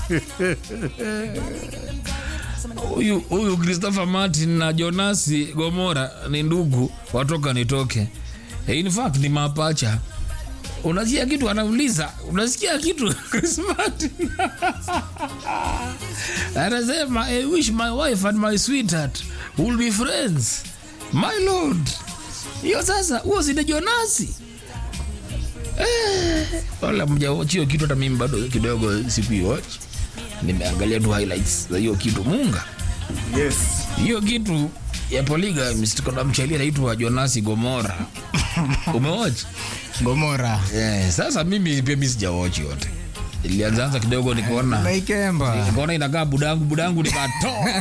huyu huyu Christopher Martin na Jonasi Gomora ni ndugu watoka nitoke. In fact ni mapacha. Unasikia kitu anauliza, unasikia kitu Chris Martin anasema I wish my wife and my sweetheart will be friends. My lord, hiyo sasa, huo sinde Jonasi eh, wala mjawatch hiyo kitu, hata mimi bado kidogo sikuiwatch nimeangalia tu highlights za hiyo kitu munga Yes. hiyo kitu ya polygamy kuna mchali anaitwa Jonasi Gomora umewatch Gomora. yeah, sasa mimi pia mimi sijawatch yote ilianzaanza kidogo nikaona Naikemba. nikaona inakaa budangu budangu nikatoa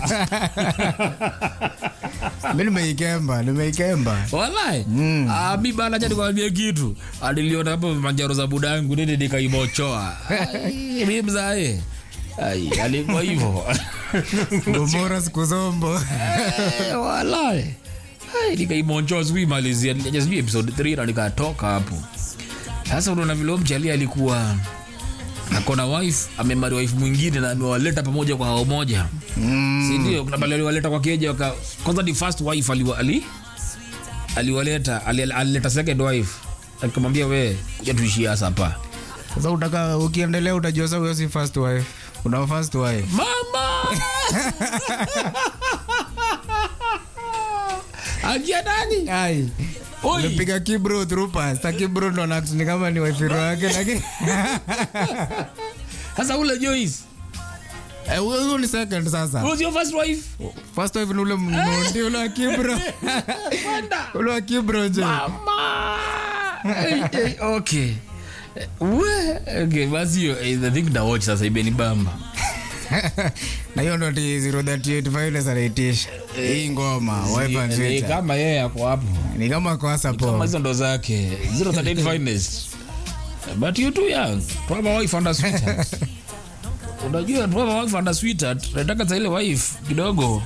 Mimi nimeikemba, nimeikemba. wallahi mm. ah, mi bana acha nikwambie kitu aliliona hapo manjaro za budangu nini nikaimochoa Ai, mi mzae ai alikuwa hivyo Gomora siku zombo. Eh, walai Ai, nikaimonchoa sikuimalizia nikaja sijui episode 3 na nikatoka hapo sasa unaona vile huyo mchali alikuwa akona wife amemari wife mwingine na amewaleta pamoja kwa hao moja Mm. sindio kuna bali aliwaleta kwa keja waka kwanza ni first wife aliwa, ali aliwaleta ali- alileta second wife akamwambia we kuja tuishie hasa hapa Sasa utaka ukiendelea utajua sasa huyo si first wife. Una first wife. mama agia nani Ai. Oi. Umepiga kibro through pass. Sa kibro ndo na ni kama ni wife wake lakini sasa ule Joyce Eh, huyo huyo ni second sasa. who's your first wife First wife ni ule mmondi ule wa kibro. Kwenda. Ule wa kibro je. mama hey, hey, okay we okay basi hiyo eh, I think na watch sasa ibeni bamba na hiyo ndo ti 038 violence anaitisha hii ngoma wife and Eh, sweetheart. kama yeye ako hapo ni kama kosa kama po hizo ndo zake 038 finest but you too young to have a wife and a sweetheart unajua to have a wife and a sweetheart nataka sa ile wife kidogo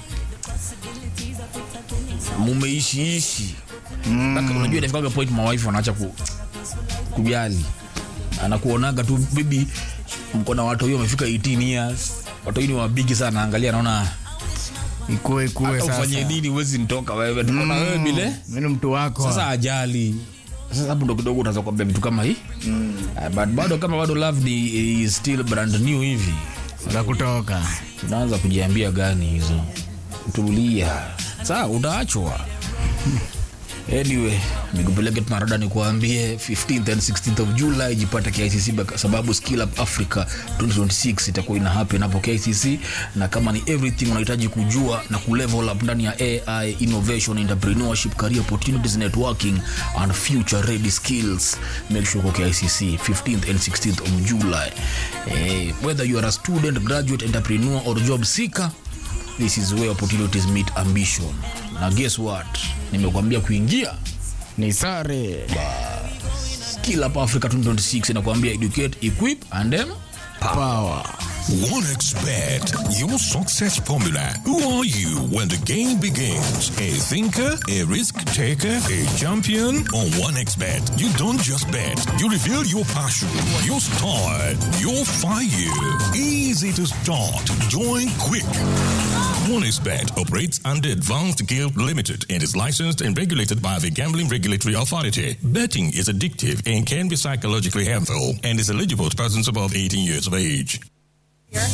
mumeishiishi mm. unajua inafikaga point mawife wanaacha ku, kujali anakuonaga tu bibi mko na watu hiyo wamefika 18 years watu ni wabigi sana angalia naona ikue ikue hata sasa ufanye nini huwezi nitoka wewe tuko na wewe bile mimi ni mtu wako sasa ajali sasa hapo ndo kidogo unaweza kuambia vitu kama hii mm. but bado kama bado love ni is still brand new hivi za kutoka unaanza kujiambia gani hizo tulia saa utaachwa anyway nikupeleke tunarada nikuambie 15th and 16th of july jipata kicc baka- sababu skill up africa 2026 itakuwa ina happen hapo kicc na kama ni everything unahitaji kujua na kulevel up ndani ya ai innovation entrepreneurship career opportunities networking and future ready skills make sure uko kicc 15th and 16th of july eh, whether you are a student graduate entrepreneur or job seeker this is where opportunities meet ambition na guess what nimekwambia kuingia ni sare skill up africa 2026 inakwambia educate equip and then power OneXBet, your success formula. Who are you when the game begins? A thinker, a risk taker, a champion? On OneXBet, you don't just bet, you reveal your passion, your style, your fire. Easy to start. Join quick. OneXBet operates under Advanced Guild Limited and is licensed and regulated by the Gambling Regulatory Authority. Betting is addictive and can be psychologically harmful and is eligible to persons above 18 years of age.